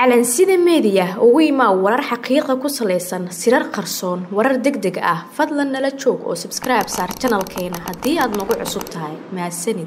calansida meediya ugu imaa warar xaqiiqa ku salaysan sirar qarsoon warar deg deg ah fadlan nala joog oo sabskribe saar janalkeena haddii aad nagu cusub tahay mahadsanid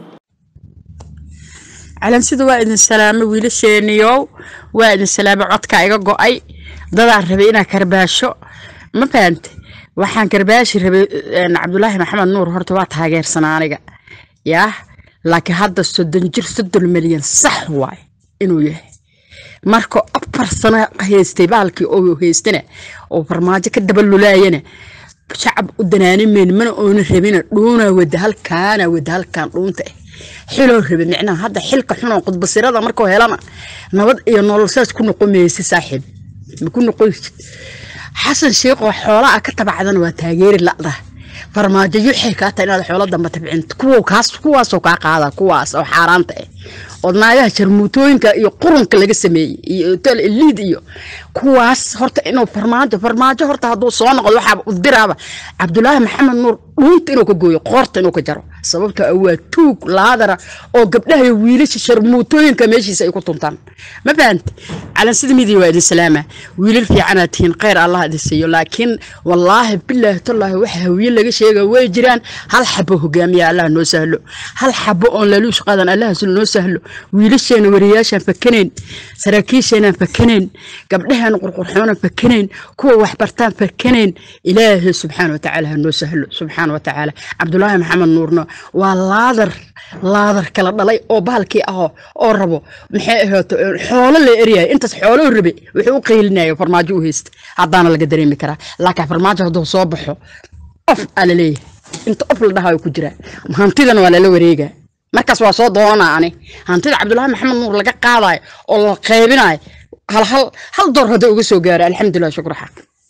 calansida waa idin salaamo wiilasheeniyow waa idin salaamo codka iga go-ay dadaan rabay inaa karbaasho ma fahamte waxaan karbaashi rabay cabdulaahi maxamed nuur horta waa taageersanaa aniga yaah laakiin hadda soddon jir soddon milyan sax waay inuu yahay marka afar sano haystay baalkii oo haystana oo farmaajo ka dabalulaayana shacab u danaanimeyn mana oona rabina dhuunaa wada halkaana wada halkaan dhuunta ah xiloo rabe micnaha hadda xilka xunoo qudbasirada markuu helana nabad iyo nolol saas ku noqon maysa saaxiib ma ku noqoysid xasan sheekoo xoolaa ka tabacdana waa taageeri la'da farmaajo yuxay kaa tahay inaad xoolo damba tabcin kuwaasoo kaa qaada kuwaas oo xaaraanta ah oo naagaha jarmuutooyinka iyo qurunka laga sameeyey iyo hotel eliid iyo kuwaas horta inuu farmaajo farmaajo horta hadduu soo noqdo waxaaba u diraaba cabdulaahi maxamed nuur dhuunta inuu ka gooyo qoorta inuu ka jaro sababto ah waa tuug laadara oo gabdhaha iyo wiilasha sharmuutooyinka meeshiisa ay ku tuntaan ma fahante calansida midiya waa idin salaama wiilal fiicanaad tihiin kheyr allah idin siiyo laakiin wallaahi bilaahi tallaahi waxa hawiye laga sheega way jiraan hal xabo hogaamiya allah noo sahlo hal xabo oon laluush qadan allah noo sahlo wiilasheena wariyaashaan fakanayn saraakiisheenaan fakanayn gabdhaheena qurqurxoonaan fakanayn kuwa waxbartaan fakanayn ilaahay subxaana watacaala ha noo sahlo subxaana watacaala cabdulaahi maxamed nuurno waa laadar laadar kala dhalay oo bahalkii ahoo oo rabo maxay ahaato xoolo la eryahay intaas xoolou rabe wuxuu u qaylinaya farmaajo u haysta haddaana laga dareemi karaa laakiin farmaajo hadduu soo baxo of aa laleeyahay inta of la dhahayo ku jiraa hantidana waa lala wareegaa markaas waa soo doonanaa ani hantida cabdulaahi maxamed nuur laga qaadayo oo la qaybinayo hal hal hal door hadda uga soo gaaro alxamdulilah shukr xaq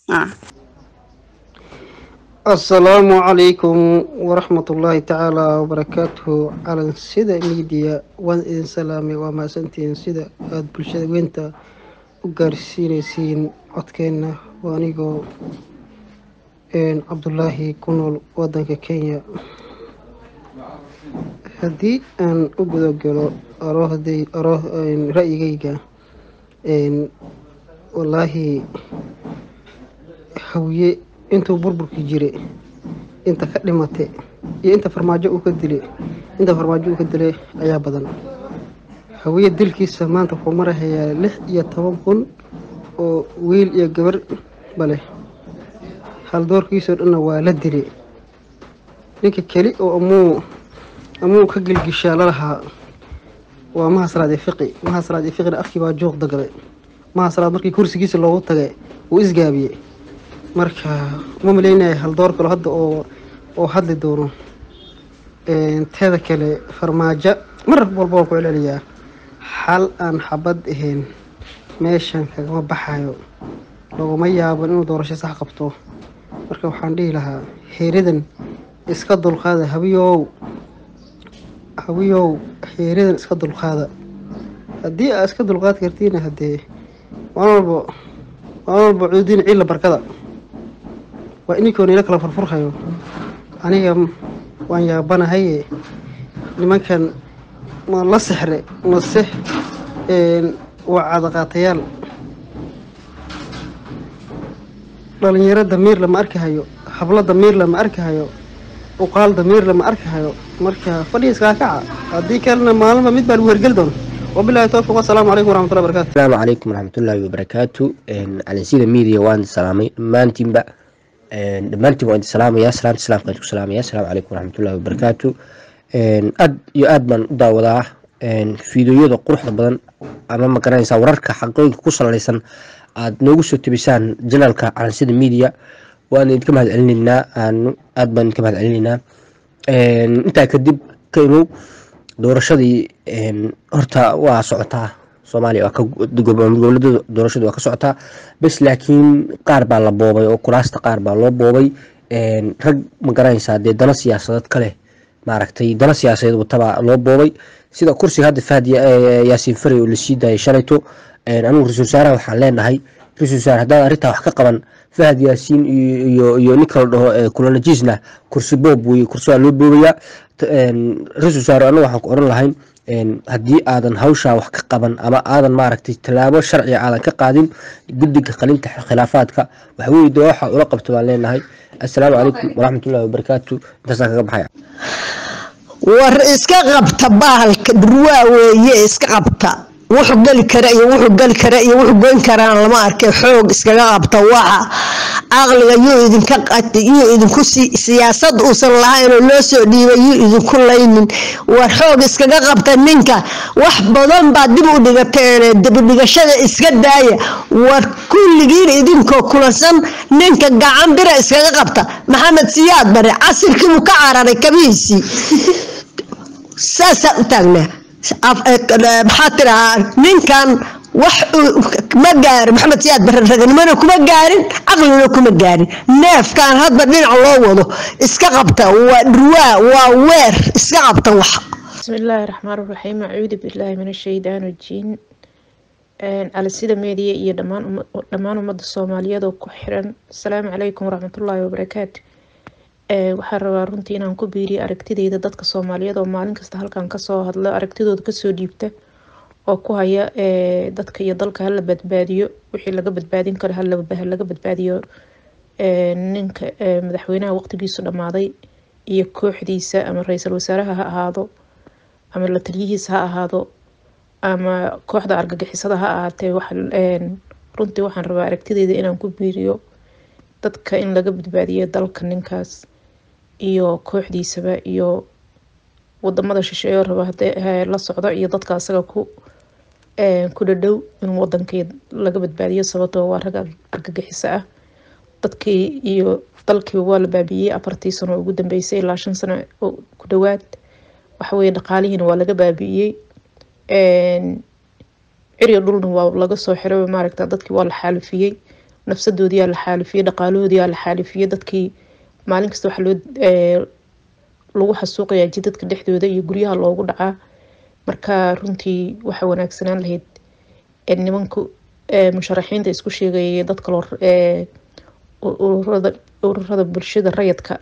asalaamu calaykum waraxmat ullaahi tacaala wabarakaatuhu calan sida miidiya waan idin salaamay waa mahadsantihiin sida aada bulshada weynta u gaarsiinaysiin codkeenna waa anigoo cabdulaahi ku nool wadanka kenya haddii aan u gudagalo ra-yigayga wallaahi hawiye intuu burburkii jire inta ka dhimate iyo inta farmaajo uu ka dile inta farmaajo uu ka dilay ayaa badan hawiye dilkiisa maanta wuxuu marahayaa lix iyo toban kun oo wiil iyo gabar baleh haldoorkiisoo dhanna waa la dile ninka keli oo amuu amuu ka gilgishaa lalahaa waa mahasraad iyo fiqi mahasraad iyo fiqina afkii baa juuq dagalay mahasraad markii kursigiisa loogu tagay wuu isgaabiyey marka uma maleynaya haldoor kalo hadda oo oo hadli doono teeda kale farmaajo mar walba waan ku celceliyaa xal aan xabad ahayn meeshan kagama baxayo laguma yaaban inuu doorasho sax qabto marka waxaan dhihi lahaa heeridan iska dulqaada habiyow hawiyow heeridan iska dulqaada haddii aa iska dulqaad kartiina haddee waan walba waan walba cuudiin ciilla barkada waa ininkoona ila kala furfurhayo aniga waan yaabanahaye nimankan ma la sexre mase waa cadaqaatayaal dhalinyaro damiir lama arkahayo hablo damiir lama arkahayo uqaal damiir lama arkahayo marka fadhiga iskaa kaca haddii kalena maalinba mid baa lagu hergeli doona wabilahi towfiq wasalaamu calaykum waraxmatullahi barakatu asalaamu calaykum waraxmatullaahi wabarakaatu calansida media waan idin salaamay dhammaantiinba dhammaantiin waan idin salaamaya salaamta islaamka idinku salaamaya asalaamu calaykum waraxmatullahi wabarakaatu aad iyo aad baan u daawadaa fiideoyada quruxda badan ama ma garanaysaa wararka xaqooyinka ku salaysan aada noogu soo tebisaan janaalka calansida media waan idinka mahad celinaynaa aad baan idinka mahad celinaynaa intaa kadib ka imow doorashadii horta waa socotaa soomaaliya goboladada doorashada waa ka socotaa bes laakiin qaar baa la boobay oo kuraasta qaar baa loo boobay rag ma garanaysaa dee dana siyaasadeed kaleh maaragtay dana siyaasadeed watabaa loo boobay sida kursiga hadda fahad yaasiin faray oo lasii daayay shalayto anigu ra-isul wasaaraha waxaan leenahay ra-isul wasaare haddaad arrintaa wax ka qaban fahad yaasiin iyo iyo ninka la dhaho kulanajiisna kursi boob wey kursi waa loo boobayaa ra-isul wasaare anagu waxaan ku oran lahayn haddii aadan hawshaa wax ka qaban ama aadan maaragtay tallaabo sharciga aadan ka qaadin guddiga qalinta khilaafaadka waxweye de waxa ula qabto baan leenahay assalaamu calaykum waraxmatullahi wabarakaatu intaasaan kaga baxaya war iska qabta bahalka durwaa weeye iska qabta wuxuu geli kara iyo wuxuu geli kara iyo wuxuu goyn karaan lama arkay xoog iskaga qabta waxa caqliga yuu idinka yuu idinku siyaasad uusan lahaynoo loo soo dhiibay yuu idinku laynin war xoog iskaga qabta ninka wax badan baa dib u dhigateene dibudhigashada iska daaya war kulligiin idinkoo kulansan ninka gacan bira iskaga qabta maxamed siyaad bare casirkiibuu ka cararay kabihiisii saasaa u taagnaa maxaa tirahaa ninkan wax ma gaarin maxamed siyaad bare raganimona kuma gaarin caqlina kuma gaarin neefkan hadba dhinac loo wado iska qabta waa dhurwaa waa weer iska qabta wax bismi illaahi raxmaan raxiim acuudu billaahi min ashaytaan rajiim calisida meediya iyo dhammaan ummadda soomaaliyeed oo ku xiran asalaamu calaykum waraxmatullaahi wabarakaatu waxaan rabaa runtii inaan ku biiriyo aragtideyda dadka soomaaliyeed oo maalin kasta halkan kasoo hadlo aragtidooda kasoo dhiibta oo ku haya dadka iyo dalka hala badbaadiyo wixii laga badbaadin karo halaga badbaadiyo ninka madaxweynaha waqtigiisu dhammaaday iyo kooxdiisa ama ra-iisul wasaaraha ha ahaado ama la taliyihiisa ha ahaado ama kooxda argagixisada ha ahaatee runtii waxaan rabaa aragtideyda inaan ku biiriyo dadka in laga badbaadiyo dalka ninkaas iyo kooxdiisaba iyo wadamada shisheeyo raba hadee la socdo iyo dadka asaga ku ku dhadhow in wadanka laga badbaadiyo sababtoo waa rag argagixiso ah dadkii iyo dalkiiba waa la baabiyey afartii sano ugu dambeysay ilaa shan sano ku dhawaad waxaweye dhaqaalihiina waa laga baabi'iyey ciriyo dhulna waa laga soo xiray maaragta dadkii waa la xaalifiyey nafsadoodiyaa la xaalifiyey dhaqaalahoodiyaa la xaalifiyey dadkii maalin kasta waxa loo lagu xasuuqayaa jidadka dhexdooda iyo guryaha loogu dhacaa marka runtii waxa wanaagsanaan lahayd nimanka musharaxiinta isku sheegayay dad kaloo ururada bulshada rayadka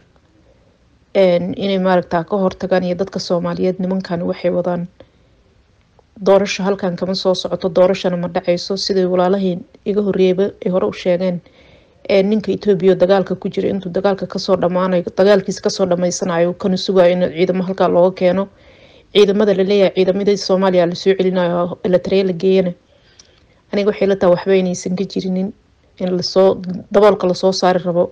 inay maaragta ka hortagaan iyo dadka soomaaliyeed nimankan waxay wadaan doorasho halkan kama soo socoto doorashana ma dhaceyso siday walaalahii iga horeeyaba ay hore u sheegeen ninka etoobiya dagaalka ku jira intuu dagaalka kasoo dhamaanayo dagaalkiisa kasoo dhamaysanayo kana sugayo in ciidamo halkaa looga keeno ciidamada laleeyahay ciidamadii soomaaliya lasoo celinayo la tareya la geeyana aniga waxay la taha waxba inaysan ka jirinin in lasoo daboolka lasoo saari rabo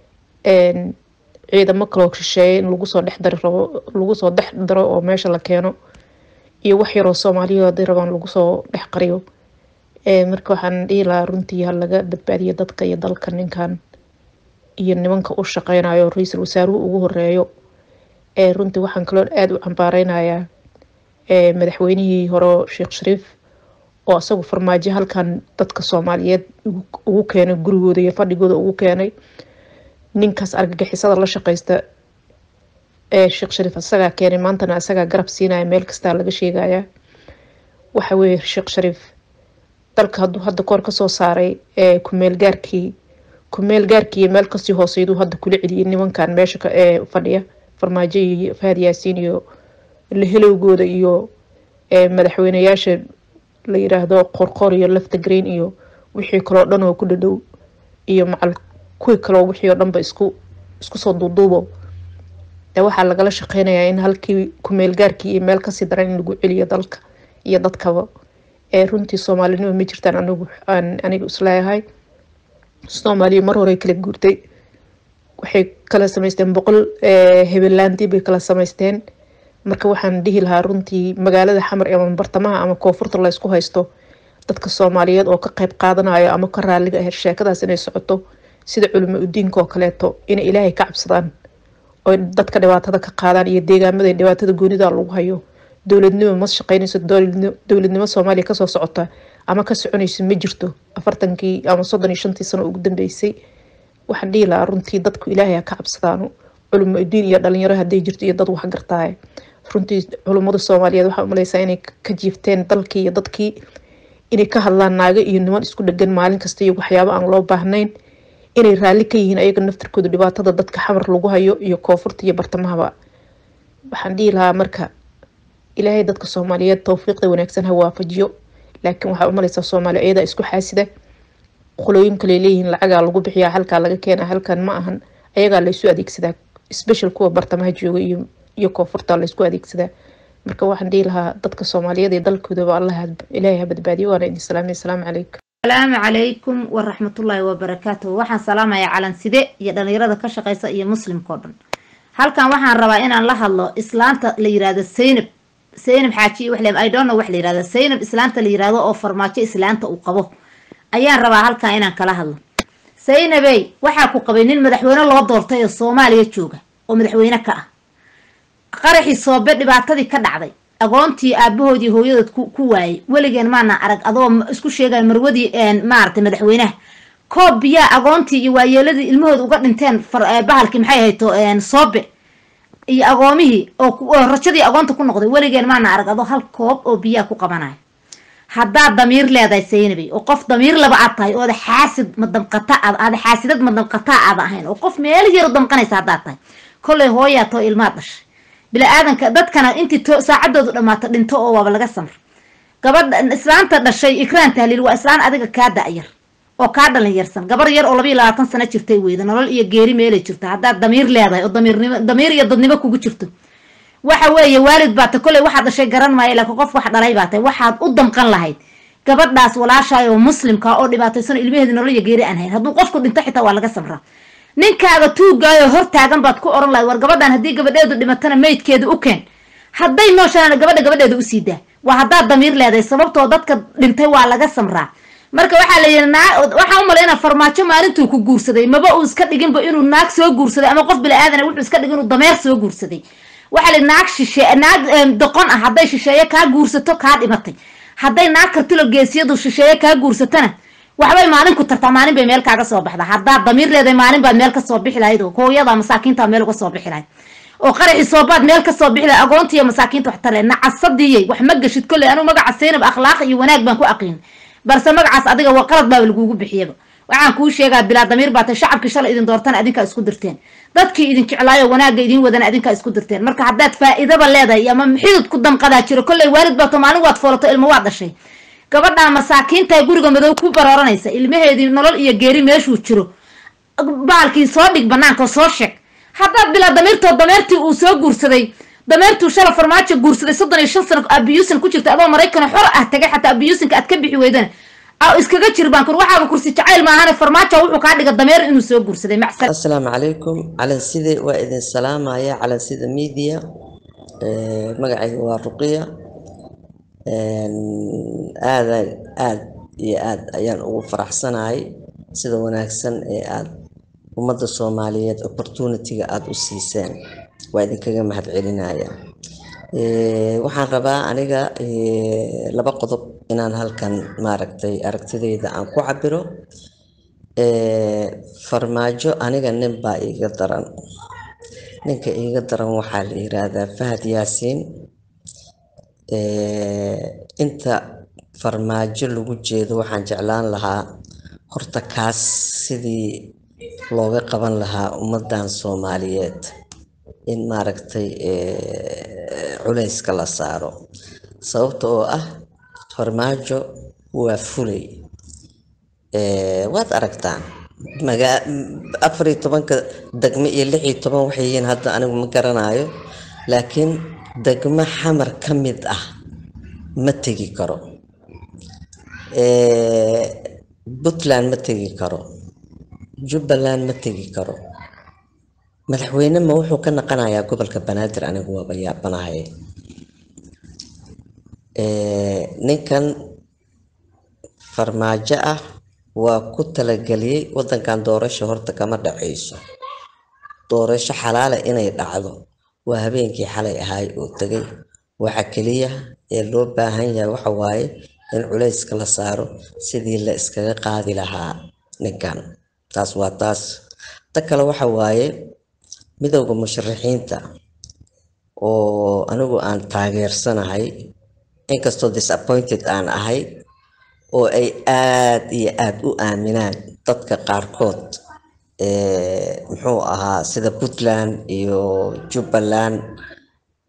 ciidamo kaloo shisheeye in lagu soo dhex dari rabo lagu soo dhex daro oo meesha la keeno iyo wax yaroo soomaaliya haday rabaan lagu soo dhex qariyo marka waxaan dhihi lahaa runtii ha laga badbaadiyo dadka iyo dalka ninkan iyo nimanka u shaqeynayo ra-iisul wasaaruhu ugu horeeyo runtii waxaan kaloo aada u cambaareynaya madaxweynihii hore sheekh shariif oo isagu farmaajo halkan dadka soomaaliyeed ugu keenay gurigooda iyo fadhigooda ugu keenay ninkaas argagixisada la shaqeysta sheekh shariif isagaa keenay maantana isagaa garab siinaya meel kastaa laga sheegaya waxa weye sheekh shariif dalka haduu hadda koor kasoo saaray kumeel gaarkii kumeel gaarkii meel kasii hooseyduu hadda kula celiyay nimankan meesha fadhiya farmaajo iyo fahad yaasiin iyo lahelowgooda iyo madaxweyneyaasha la yiraahdo qorqor iyo lafta green iyo wixii kaloo dhan oo ku dhadhow iyo macal kuwii kaloo wixii oo dhanba isku isku soo duuduubo de waxaa lagala shaqeynayaa in halkii kumeel gaarkii iyo meel kasii daran in lagu celiyo dalka iyo dadkaba ee runtii soomaalinimo ma jirtaan anigu aan aniga isleeyahay soomaaliya mar hore kala guurtay waxay kala sameysteen boqol hebelaandii bay kala sameysteen marka waxaan dhihi lahaa runtii magaalada xamar ama bartamaha ama koonfurta laysku haysto dadka soomaaliyeed oo ka qeyb qaadanayo ama ka raaliga ah sheekadaas inay socoto sida culimo udiinka oo kaleeto inay ilaahay ka cabsadaan oo dadka dhibaatada ka qaadaan iyo deegaamada dhibaatada goonida lagu hayo dowladnimo ma shaqeynayso dowladnimo soomaaliya kasoo socota ama ka soconayso ma jirto afartankii ama soddon iyo shantii sano ugu dambeysay waxaan dhihi lahaa runtii dadku ilaahay ha ka cabsadaano culimo udiin iyo dhalinyaro haday jirto iyo dad wax gartaay runtii culummada soomaaliyeed waxaa umaleysaa inay ka jiifteen dalkii iyo dadkii inay ka hadlaan naago iyo niman isku dhegan maalin kasta iyo waxyaabo aan loo baahnayn inay raalli ka yihiin ayaga naftarkooda dhibaatada dadka xamar lagu hayo iyo koonfurta iyo bartamahaba waxaan dhihi lahaa marka ilaahay dadka soomaaliyeed towfiiqda wanaagsan ha waafajiyo laakiin waxaa umalaysaa soomaaliya iyadaa isku xaasida qolooyin kale leeyihiin lacagaa lagu bixiyaa halkaa laga keena halkan ma ahan ayagaa laysu adeegsadaa special kuwa bartamaha jooga iyo iyo koonfurta laysku adeegsadaa marka waxaan dhihi lahaa dadka soomaaliyeed ee dalkoodaba allah ilaahay ha badbaadiyo waana idin salaamay asalaamu calaykum asalaamu calaykum waraxmatullaahi wabarakaatuh waxaan salaamayaa calanside iyo dhalinyarada ka shaqeysa iyo muslimka oo dhan halkan waxaan rabaa inaan la hadlo islaanta la yirahdo saynab saynab xaaji wax le i don't know wax la yirahdo saynab islaanta la yirahdo oo farmaajo islaanta uu qabo ayaan rabaa halkan inaan kala hadlo saynabey waxaa ku qabay nin madaxweyne loo doortay oo soomaaliya jooga oo madaxweyne ka ah qaraxii soobe dhibaatadii ka dhacday agoontii aabahoodii hooyadood ku waayay weligeen maana arag adoo isku sheegaya marwadii maaragtay madaxweynaha koob biyaa agoontii iyo waayeeladii ilmahooda uga dhinteen bahalkii maxay hayto soobe iyo agoomihii oo rajadii agoonta ku noqday weligeen maana arag adoo hal koob oo biyaa ku qabanaya haddaad damiir leedahay saynabay oo qof damiir laba aad tahay ooda xaasid madamqata aad xaasidad madamqataa aada ahayn oo qof meel yar u damqanaysa haddaad tahay kollay hooyaa too ilmaad dhashay bila-aadanka dadkana intii saacadoodu dhammaato dhinto oo waaba laga samr gabadha islaanta dhashay ikraan tahliil waa islaan adiga kaa da-yar oo kaa dhalinyarsan gabar yar oo labayo labaatan sano jirtay weyda nolol iyo geeri meelay jirta haddaad damiir leedahay oo damiirnimo damiir iyo dadnimo kugu jirto waxa weeye waalid baata kolley waxaad dhashay garan maayo laakiin qof wax dhalay baa tahay waxaad u damqan lahayd gabadhaas walaashaay oo muslimka oo dhibaataysan ilmaheedi nolol iyo geeri aan hayn hadduu qofku dhinto xitaa waa laga samraa ninkaaga tuugaayo hor taagan baad ku oran lahayd war gabadhan haddii gabadheedu dhimatana meydkeeda u keen hadday nooshaan gabadha gabadheeda u sii daa waa haddaad damiir leedahay sababtoo dadka dhintay waa laga samraa marka waxaa la yidhi naa waxaa u malaynaa farmaajo maalintuu ku guursaday maba uu iska dhiginba inuu naag soo guursaday ama qof bili-aadana wuxuu iska dhigin inuu dameer soo guursaday waxaa la naag shishe naag doqon ah hadday shisheeye kaa guursato kaa dhimatay hadday naag kartilo geesiyadu shisheeye kaa guursatana waxbay maalin ku tartaa maalin bay meel kaaga soo baxdaa haddaad damiir leedahay maalin baad meel kasoo bixi lahayd oo hooyada masaakiinta meel uga soo bixi lahayd oo qaraxii soobaad meel kasoo bixi lahayd agoontiiyo masaakiinta wax tale nacasadiyey wax ma gashid kolley anuu magaca saynab akhlaaq iyo wanaag baan ku aqiin balse magacaas adiga waa qalad baaba lagugu bixiyaba waxaan kuu sheegaa bilaa damiir baa tay shacabkii shalay idin doortana adinkaa isku dirteen dadkii idin jeclaayo wanaagga idin wadana adinkaa isku dirteen marka haddaad faa-iidaba leedahay ama xidid ku damqadaa jiro kolley waalid baato maalin waad foolato ilmo waad dhashay gabadhaa masaakiinta guriga madow ku barooranaysa ilmaheedii nolol iyo geeri meeshuu jiro baalkii soo dhig banaanka soo sheeg haddaad bilaa damiirtoo dameertii uu soo guursaday dameertuu shala farmaajo guursaday soddon iyo shan sano abiyuusin ku jirta adoo maraykana xor ah tagay xataa abiyuusinka aad ka bixi weydana iskaga jir baan kur waxaaba kursi jacayl maahane farmaajo wuxuu kaa dhiga dameer inuu soo guursaday macsal asalaamu calaykum calanside waa idin salaamaya calansida media magacayga waa ruqiya aada aad iyo aad ayaan ugu faraxsanahay sida wanaagsan ee aad ummadda soomaaliyeed opportunity-ga aada u siiseen waa idinkaga mahad celinaya waxaan rabaa aniga laba qodob inaan halkan maaragtay aragtidayda aan ku cabiro farmaajo aniga nin baa iiga daran ninka iiga daran waxaa la yiraahdaa fahad yaasiin inta farmaajo lagu jeedo waxaan jeclaan lahaa horta kaas sidii looga qaban lahaa ummadan soomaaliyeed in maaragtay culayska la saaro sababta oo ah farmaajo waa fulay waad aragtaan magaa afar iyo tobanka degmo iyo lix iyo toban waxay yihiin hadda anigu ma garanayo laakiin degmo xamar ka mid ah ma tegi karo puntland ma tegi karo jubbaland ma tegi karo madaxweyne ma wuxuu ka naqanayaa gobolka banaadir anigu waaba yaabanahay ninkan farmaajo ah waa ku talageliyey wadankan doorasho horta kama dhacayso doorasho xalaala inay dhacdo waa habeenkii xalay ahaay oo tegay waxa keliya ee loo baahan yahay waxa waaye in culayska la saaro sidii la iskaga qaadi lahaa ninkan taas waa taas ta kale waxa waaye midowda musharaxiinta oo anigu aan taageersanahay inkastoo disappointed aan ahay oo ay aad iyo aad u aaminaan dadka qaarkood muxuu ahaa sida puntland iyo jubbaland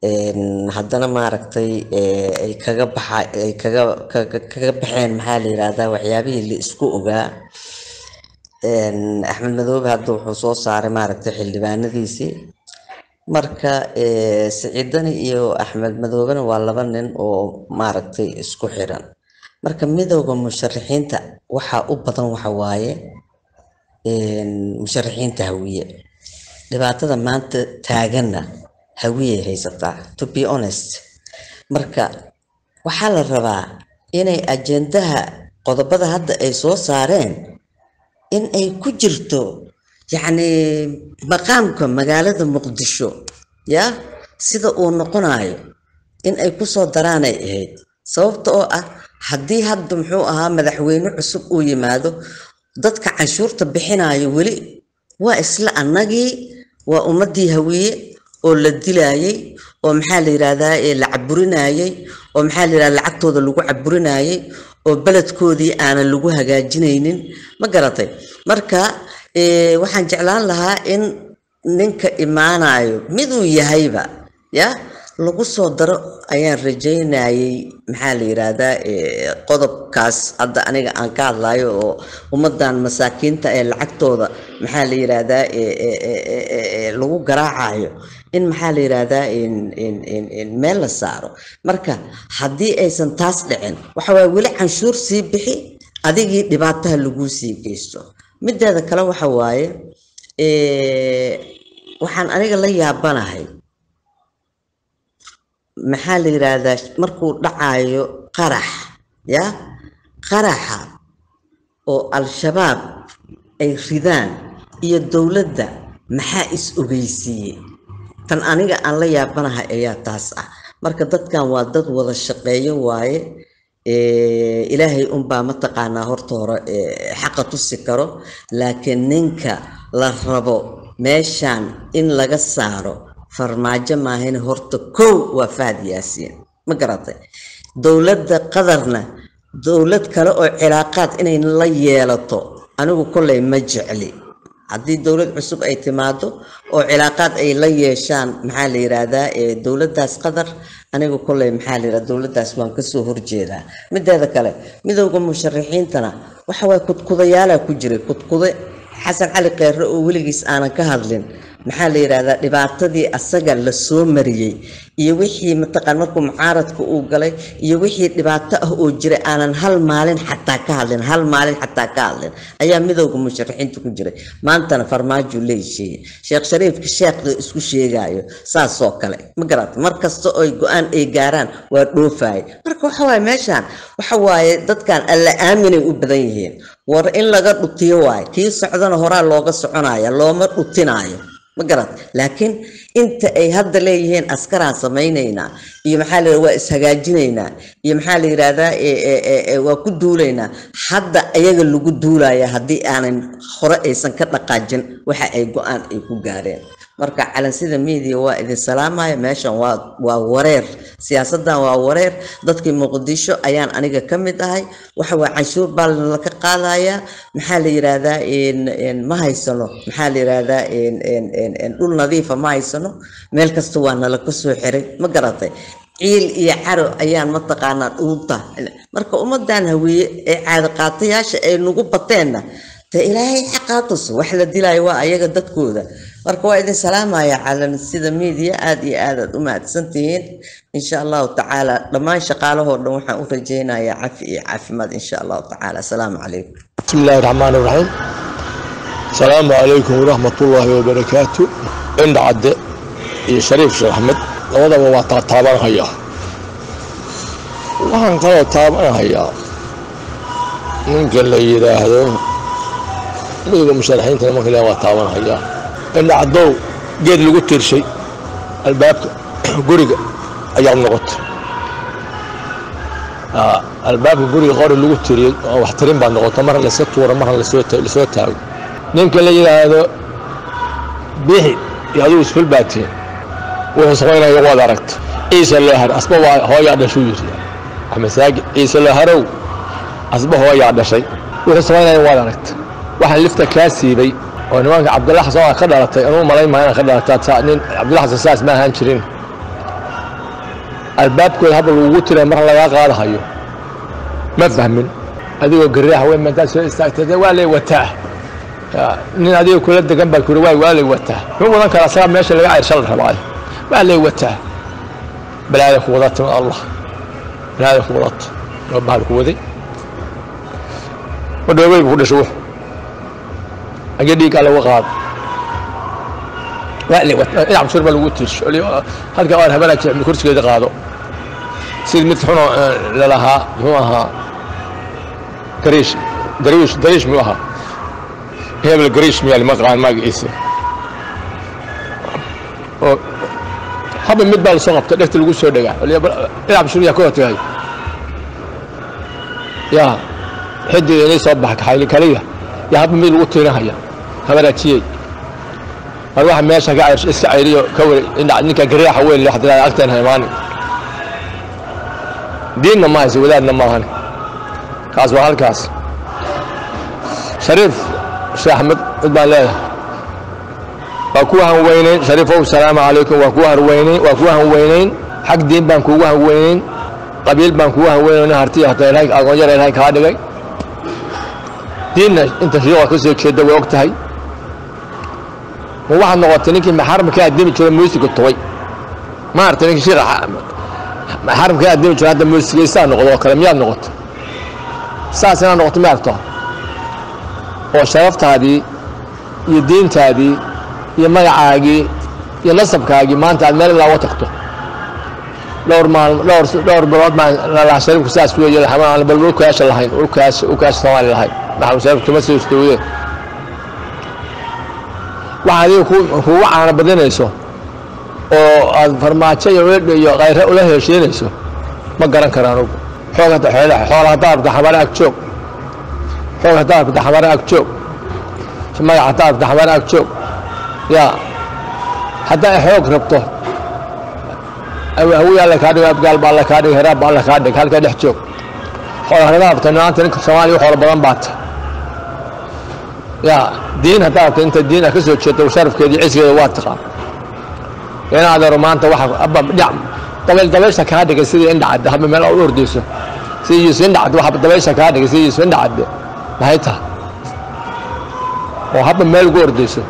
een, haddana maaragtay ee, ay kaga baxa ay kaga kaga- kaga baxeen maxaa la yirahdaa waxyaabihii la isku ogaa Een, axmed madoobe hadda wuxuu soo saaray maaragtay xildhibaanadiisii marka ee, siciidani iyo axmed madoobena waa laba nin oo maaragtay isku xiran marka midowda musharaxiinta waxaa u badan waxa waaye een, musharaxiinta hawiye dhibaatada maanta taaganna hawiyey haysataa to be honest marka waxaa la rabaa inay ajendaha qodobada hadda ay soo saareen in ay ku jirto yacni maqaamka magaalada muqdisho ya sida uu noqonayo in ay kusoo daraanay ahayd sababta oo ah haddii hadda muxuu ahaa madaxweyne cusub uu yimaado dadka canshuurta bixinayo weli waa isla annagii waa ummadii hawiye oo la dilayay oo maxaa la yidhahdaa ee la caburinayay oo maxaa la yidhahdaa lacagtooda lagu caburinayay oo beledkoodii aanan lagu hagaajinaynin ma garatay marka eh, waxaan jeclaan lahaa in ninka imaanayo miduu yahayba ya lagu soo daro ayaan rajaynayay maxaa la yidhaahdaa eh, qodobkaas hadda aniga aan ka hadlayo oo ummadan masaakiinta ee lacagtooda maxaa la yidhaahdaa eh, eh, eh, eh, eh, eh, lagu garaacayo in maxaa la yidhaahdaa in in in in meel la saaro marka haddii aysan taas dhicin waxa waaye weli canshuur sii bixi adigii dhibaataha laguu sii geysto mideeda kale waxa waaye eh, waxaan aniga la yaabanahay maxaa la yidhaahdaa markuu dhacayo qarax ya qaraxa oo al-shabaab ay ridaan iyo dowladda maxaa is ogeysiiyey tan aniga aan la yaabanahay ayaa taas ah marka dadkan waa dad wada shaqeeyo waaye Eh, ilaahay unbaa mataqaanaa horta hore eh, xaqa tusi karo laakiin ninka la rabo meeshan in laga saaro farmaajo maahane horta kow waa fahad yaasiin ma garatay dowladda qadarna dowlad kale oo cilaaqaad inay la yeelato anigu kolley ma jecli haddii dowlad cusub ay timaado oo cilaaqaad ay la yeeshaan maxaa la yidhaahdaa ee dowladdaas qadar aniga kolley maxaa la yidhahdaa dowladdaas waan kasoo horjeedaa mideeda kale midowda musharaxiintana waxa waye kudkudayaalaa ku jiray kudkude xasan cali kheyre oo weligiis aanan ka hadlin maxaa la yidhahdaa dhibaatadii asaga la soo mariyey iyo wixii mataqaan markuu mucaaradka uu galay iyo wixii dhibaato ah oo jiray aanan hal maalin xataa ka hadlin hal maalin xataa ka hadlin ayaa midowda musharaxiinta ku jiray maantana farmaajo leesheeye sheekh shariifka sheekhda isku sheegayo saasoo kale ma garata mar kasta oo ay go-aan ay gaaraan waa dhoofaye marka waxa waaye meeshaan waxa waaye dadkan alla aaminay u badan yihiin war in laga dhutiyo waaye kii socdana horaa looga soconaya looma dhutinaayo ma garat laakiin inta ay hadda leeyihiin askaraan samaynaynaa iyo maxaa la yidhahdaa waa ishagaajinaynaa iyo maxaa la yidhahdaa e- e- e- e, waa ku duulaynaa hadda ayaga lagu duulaya haddii aanan hore aysan ka dhaqaajin waxa ay go-aan ay ku gaareen marka calansida media waa idin salaamaya meeshan waa waa wareer siyaasadan waa wareer dadkii muqdisho ayaan aniga ka mid ahay waxa waa canshuur baa laka qaadayaa maxaa la yidhaahdaa in- in ma haysano maxaa la yidhaahdaa in- in- in- in dhul nadiifa ma haysano meel kasta waa nala ka soo xiray ma garatay ciil iyo caro ayaan mataqaanaa dhuunta marka ummadan haweeye ee caado qaatayaasha ay nagu bateenna dee ilaahay xaqaa tus wax la dilaayo waa ayaga dadkooda marka waa idin salaamaya calan sida media aad iyo aad aad u mahadsantihiin insha allahu tacaala dhammaan shaqaalahoo dhan waxaan u rajaynayaa cafi iyo caafimaad insha allahu tacaala asalaamu calaykum بسم الله الرحمن الرحيم السلام عليكم ورحمة الله وبركاته عند عد يا شريف شيخ أحمد labadaba waa taa taabanhayaa waxaan kaloo taabanhayaa ninka la yidhaahdo midowga musharaxiinta marka waa taabanhayaa indha cadow geed lagu tiirshay albaabka guriga ayaa noqotay Aa, albaabka guriga qori lagu tiriyey oo wax tirin baa noqota marna layska tuuro marna lasoo ta- lasoo taago ninka la yidhaahdo bixi iyo adigu isful baatiin wuxuu samaynaya waad aragta ciise loo har asba waa hooyaa dhashuu yidhi axmed saagi ciise loo harow asba hooyaa dhashay wuxuu samaynaya waad aragta waxaan lifta kaa siibay oo nimanka cabdilla xasan waa ka dhalatay anuu malayn maa inaan ka dhalataa taa nin cabdilla xasan saas ma ahaan jirin albaabkooda habal lagugu tira mar lagaa qaadahayo ma fahmin adigoo garaaha weyn intaad soo istaagtay waa lay wataa nin adiga kula degan baa kuri waay waa lay wataa muxuu wadan karaa sagaa meesha laga cayrsha la rabaayo waa lay wataa balaada ku wadata min allah balaada ku wadata waa bahal ku waday wadhoobay buu ku dhashay wuxu agee dhiiggaa lagu qaado waa lay wataa dhinac masuur baa lagu tiirsho halka aan habeenaa jecmi kursigeeda qaado sidii mid xunoo lalahaa muxuu ahaa gariish dariish dariish muu ahaa hebel gariish miyaa lima qaan magaciisa oo haba mid baa lasoo qabta dhegta lagu soo dhegaa dhinac masuur yaa ka hortagay yaa xidiga inay soo baxa kaxayli kaliya yaa haba mid lagu tirinahaya habaraajiyey mar waxa meesha ka cayrsho iska cayriyo ka wari ninka garaaxa weyn leh haddii agteena imaani diinna ma hayse wadaadna maahan kaas waa halkaas shariif sheekh axmed cid baan leedahay waa kuwa hanweynayn shariifow salaamu calaykum waa kuwa hanweynayn waa kuwa hanweynayn xag diin baan kuugu hanweynayn qabiil baan kuugu hanweynayn harti hata ilaahay agoonyar ilaahay kaa dhigay diinna inta shiiqa ka soo jeeda way og tahay ma waxaad noqotay ninkii maxaramka addimi jiro muusiga tubay maaragtay ninkii shiiqa maxaramka addimi jiro hadda muusigaysaa noqdo oo kale miyaad noqotay saas inaad noqoto ma aragto oo sharaftaadii iyo diintaadii iyo magacaagii iyo nasabkaagii maanta aad meel ilaa uga tagto dhowr maal dhowr dhowr bilood baan lalaha shariifku saas weeye aan bal ulkaasha lahayn ulkaasha ulkaasha soomaali lahayn maxamed shariif kuma soo istowdee waxa adiga kugu caana badinayso oo aad farmaajo iyo weedho iyo kayre ula heshiinayso ma garan karaan og xoog hadda xoolaha xoola haddaa rabta xamare ag joog xoog haddaa rabta xamare ag joog magac haddaa rabta xamare ag joog yaa haddaa xoog rabto hawi alle kaa dhigo abgaal ba alle kaa dhigo heraab ba alle kaa dhig halkaa dhex joog xoola haddaa rabta maanta ninka soomaaliya xoola badan baata yaa diin haddaa rabta inta diin ah ka soo jeeto sharafkeeda iyo ciskeeda waa taqaan inaad aro maanta waxa abba dhinac dabeel dabeesha kaa dhigay sidii indhacadde haba meel u ordayso sidii yuusuf indhacadde waxa dabeesha kaa dhigay sidii yuusuf indhacadde maxay tahay oo haba meel ugu ordayso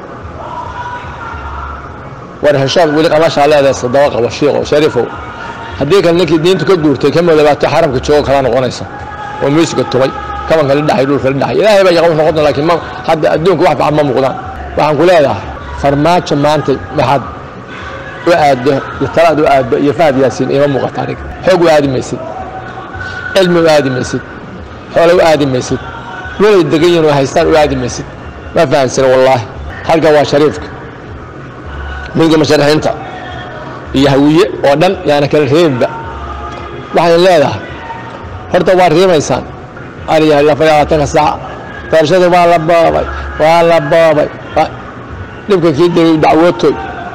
war heshaad weli qamashaa leedahay sadaba qabo shiiqo shariifow haddii kale ninkii diintu ka guurtay ka madabaato xaramka joogo kala noqonaysa oo muusiga tumay kabanka la dhaxay dhulka la dhaxay ilaahay baa yaqaan noqon laakiin ma hadda adduunka wax bacan ma muuqdaan waxaan ku leedahay farmaajo maanta maxaad u aaddo iyo talaad u aaddo iyo fahad yaasiin ima muuqata aniga xoog u aadi maysid cilmi u aadi maysid xoole u aadi maysid welay degan yihin oo haystaan u aadi maysid ma fahamsana wallaahi halka waa shariifka midga musharaxiinta iyo hawiye oo dhan yaana kala reebinba waxaan leedahay horta waa riimaysaan ariyahay afar iyo labaatanka saaca doorashadii waa la boobay waa la boobay dhibka kii dhigay dacwootoy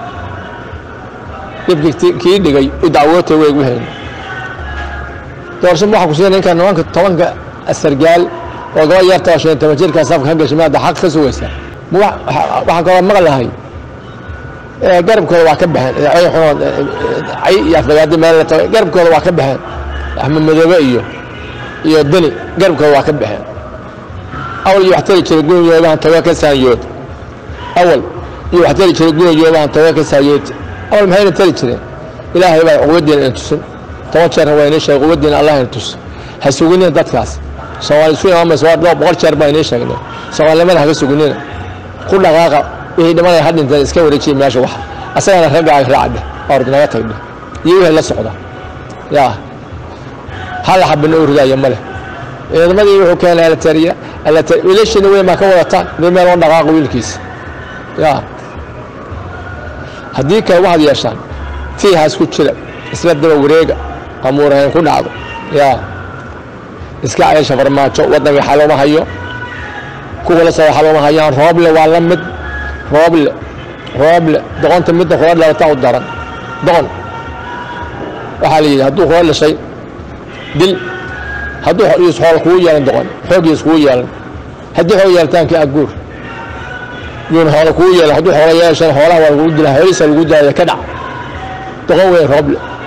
dhibka kii dhigay u dacwootoy way gu hayna doorasho waxaa ku siina ninka nimanka tobanka sargaal oo gaba yarta oo shan toban jirkaa safka ka gashay maada xaq ka sugaysaa waxaan kaloo maqlahay garabkooda waa ka baxeen ay xunood cay iyo afagaadi meel la tagay garabkooda waa ka baxeen axmed madoobe iyo iyo deni garabkooda waa ka baxeen awal iyo wax tari jiray gurigoodahan tago ka saanyood awal iyo wax tari jiray gurigoodahan tago ka saayood awal maxayna tari jireen ilaahay baa quwadiina ina tusin toban jeerna waa inii sheegay quwadiina allah ina tus ha suginina dadkaas soomaali isu imaamaysa waa dhowr boqol jeer baa inii sheegnay soomaalinimada ha ka suginina ku dhaqaaqa wixii dhimanaya ha dhinteen iska wareejiya meesha wax asagana raggaaga raacdhe ord naga tagdhe iyo wixii la socda yaa hal xabina u ridaaya male ciidamadii wuxuu keenay alatariya wiilashina weyn baa ka wadataan mid meel oo dhaqaaqa wiilkiisa yaa haddii kale waxaad yeeshaan fiihaas ku jira isla daba wareega qamuurahayn ku dhacdo yaa iska ceesha farmaajo waddanka xaloma hayo kuwa la soo xaloma hayaan rooble waa la mid rooble rooble doqonta midda kula dhalata u daran doqon waxaa la yidhi hadduu kula dhashay dil hadduu is xool kugu yeelan doqon xooggiis kugu yeelan haddii xoog yeelitaankii aguur yuun xoolo kugu yeelan hadduu xoolo yeeshan xoolaha waa lagugu dilaa xoolihiisa lagu daaya ka dhac doqon weyn rooble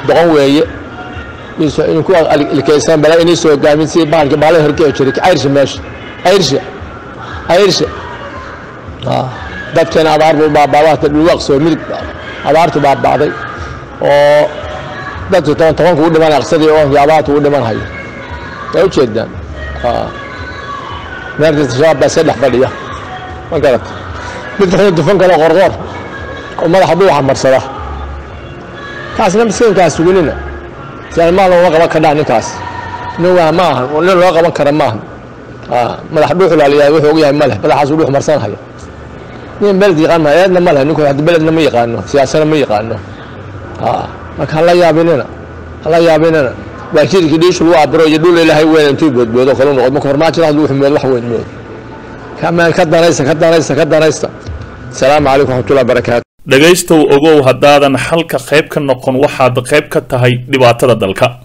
doqon weeye ku ilkeysan bala inay soo hogaamin sidii bahalkii baala horkee jiray ayrsha meesha ayrsha ayrsha dadkeena abaar buu baabaaday dhulwaqsoo midig abaartu baabaaday oo dadkii toban tobanku u dhiman aqsadii oonkii abaartu u dhiman hayo waa ujeedaan meerkasta shabaab baa saddex fadhiya ma garata mid wuxuu dufan kale qorqoor oo madaxa dhuuxa marsada kaasna miskiinkaas sugunina sialmaal looga qaban kadhaa ninkaas nin waa ma ahan nin loo qaban kara ma ahan madax dhuuxu laaliyaa wuxuu og yahay ma leh madaxaasuu dhuux marsanhaya nin beled yaqaan ma eedna ma leh ninku beledna ma yaqaano siyaasana ma yaqaano marka hala yaabinina hala yaabinina waa jirkii dhiishu lagu abiro iyo dhul ilaahay weyn intuu boodboodo kalu noqod marka farmaajada haduu xumeed wax weyn mood kamaan ka danaysta ka danaysta ka danaysta asalaamu calaykum waraxmatullahi barakaatu dhegaystow ogow haddaadan xalka qayb ka noqon waxaad qayb ka tahay dhibaatada dalka